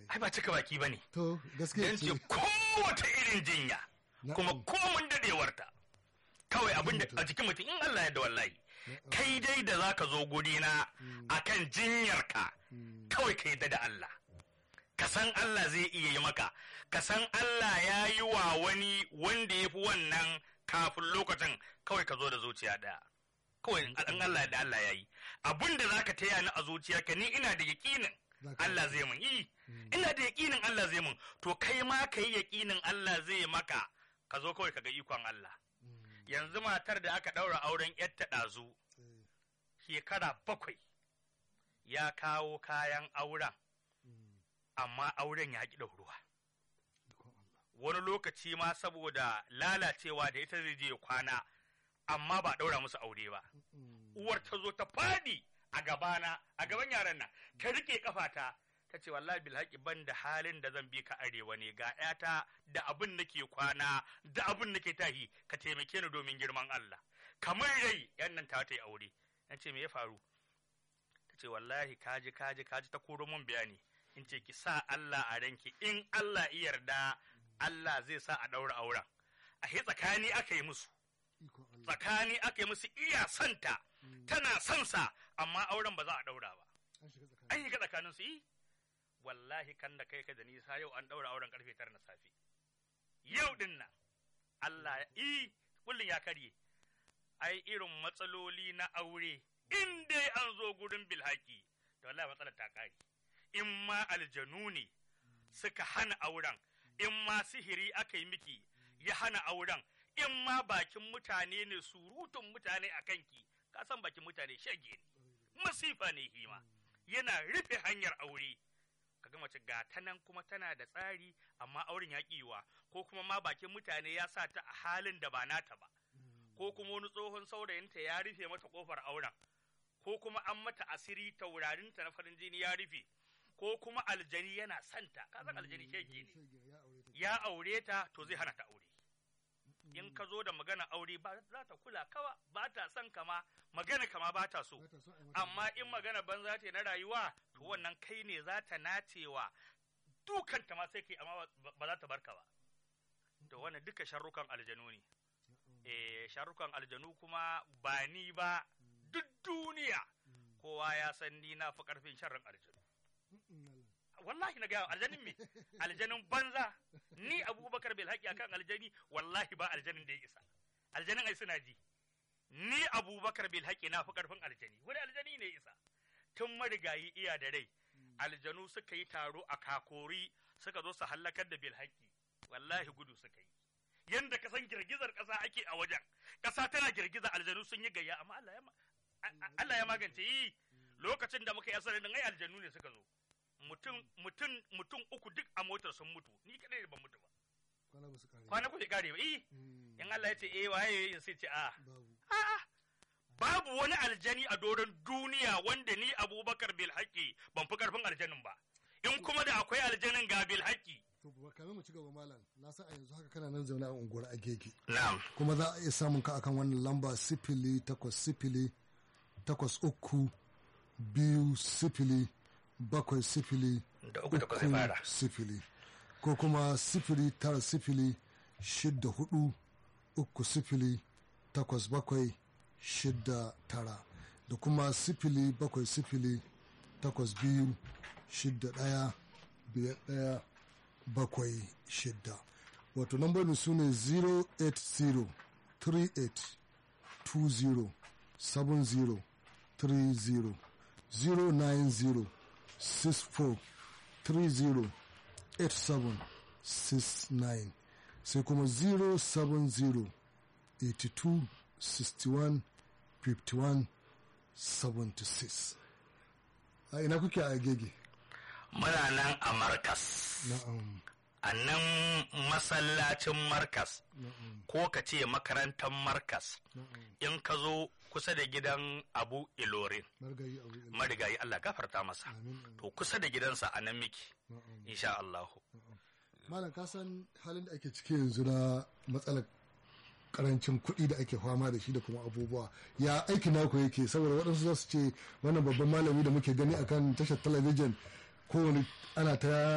ai ba cika baki bane to gaskiya dan ce ce kowace irin jinya kuma Na'am. komun dadewarta kawai abin da a jikin mutum in Allah ya da wallahi kai dai da zaka zo guri na akan jinyarka kawai ka yadda da Allah ka san Allah zai iya yi maka ka san Allah ya yi wa wani wanda ya fi wannan kafin lokacin kawai ka zo da zuciya ɗaya kawai in Allah da Allah ya yi abin da zaka taya ni a zuciyarka ni ina da yaƙinin Za ka- Allah zai mun yi ina da yaƙinin Allah zai mun to kai ma ka yi yaƙinin Allah zai maka ka zo kawai ka ga ikon Allah yanzu matar da aka ɗaura auren yatta ɗazu Eh, shekara bakwai ya kawo kayan auren amma auren ya ƙi ɗauruwa ikon Allah. wani lokaci ma saboda lalacewa da ita zai je ya kwana amma ba ɗaura musu aure ba Mm, uwar ta zo ta fadi a gabana a gaban yaran nan ta rike kafata ta ce wallahi bilhaki ban da halin da zan bi ka arewa ne ga yata da abin nake kwana da abin nake tahi ka taimake ni domin girman Allah kamar rai yan nan ta ta yi aure na ce me ya faru ta ce wallahi kaji kaji kaji ta koro mun bayani in ce ki sa Allah a ranki in Allah ya yarda Allah zai sa a daura auren a tsakani aka yi musu ikon Allah. tsakani aka yi musu iya santa tana son sa amma auren ba za a daura ba An shiga tsakani. an yi ga tsakanin su yi wallahi kan da kai ka da nisa yau an daura auren karfe tara na safe yau din nan Allah yi kullun ya karye ai irin matsaloli na aure in dai an zo gurin bilhaki da wallahi matsalar ta kare in ma aljanu ne suka hana auren in ma sihiri aka yi miki ya hana auren in ma bakin mutane ne surutun mutane a kanki ka san bakin mutane shage ne masifa ne hima yana rufe hanyar aure kaga mace ga ta nan kuma tana da tsari amma auren ya kiwa ko kuma ma bakin mutane ya sa ta a halin da ba nata ba ko kuma wani tsohon saurayinta ya rufe mata kofar auren ko kuma an mata asiri taurarinta na farin jini ya rufe ko kuma aljani yana santa ka san aljani shege ne Shege, ya aure ta. ya aure ta to zai hana ta aure in ka zo da magana aure ba za ta kula kawa ba ta son kama magana kama ba ta so Ba ta so a yi mata amma in magana banza ce na rayuwa to wannan kai ne za ta nacewa dukanta ma sai kai amma ba- ba za ta barka ba to wannan duka sharrukan aljanu ne eh sharrukan aljanu kuma ba ni ba duk duniya kowa ya san ni na fi karfin sharrin aljanu Mm, Allah. wallahi na gaya aljanin me aljanin banza ni abubakar bil haƙi akan aljani wallahi ba aljanin da ya isa aljanin ai suna ji ni abubakar bil haƙi na fi karfin aljani wani aljani ne ya isa tun marigayi iya da rai aljanu suka yi taro a kakori suka zo su hallakar da bil haƙi wallahi gudu suka yi yanda ka san girgizar ƙasa ake a wajen ƙasa tana girgiza aljanu sun yi gayya amma Allah ya ma- a- a- Allah ya magance yi lokacin da muka yi asarin ai aljanu ne suka zo mutum mutum mutum uku duk a motar sun mutu ni kadai ban mutu ba Kwana ba su kare. ba. kwana ku bai kare ba eh Mm, in Allah ya ce eh waye in sai ce a Babu. a'a babu wani aljani a doron duniya wanda ni Abubakar bil haƙi ban fi karfin aljanin ba in kuma da akwai aljanin ga bil haƙi To ba kamin mu ci gaba malam. Na san a yanzu haka kana nan zaune a unguwar Agege. na'am Kuma za a iya samun ka akan wannan lamba sifili takwas sifili takwas uku biyu sifili bakwai sifili da uku takwas zai fara sifili ko kuma sifili tara sifili shidda hudu uku sifili takwas bakwai shidda tara da kuma sifili bakwai sifili takwas biyu shidda ɗaya biyar ɗaya bakwai shidda wato lambobin su ne 080 38 20 70 30 090 64 30 8769 sai kuma 070 82 61 51 76 a ina kuke a gege muna nan a markas na'am a nan masallacin markas na'am ko ka ce makarantar markas na'am in ka zo kusa da gidan abu ilorin margayi a wurin marigayi Allah gafarta masa amin amin, to kusa da gidansa a nan miki na'am insha Allah malam ka san halin da ake ciki yanzu na matsalar karancin kuɗi da ake fama da shi da kuma abubuwa ya aiki naku yake saboda waɗansu za su ce wannan babban malami da muke gani akan tashar talabijin kowane ana ta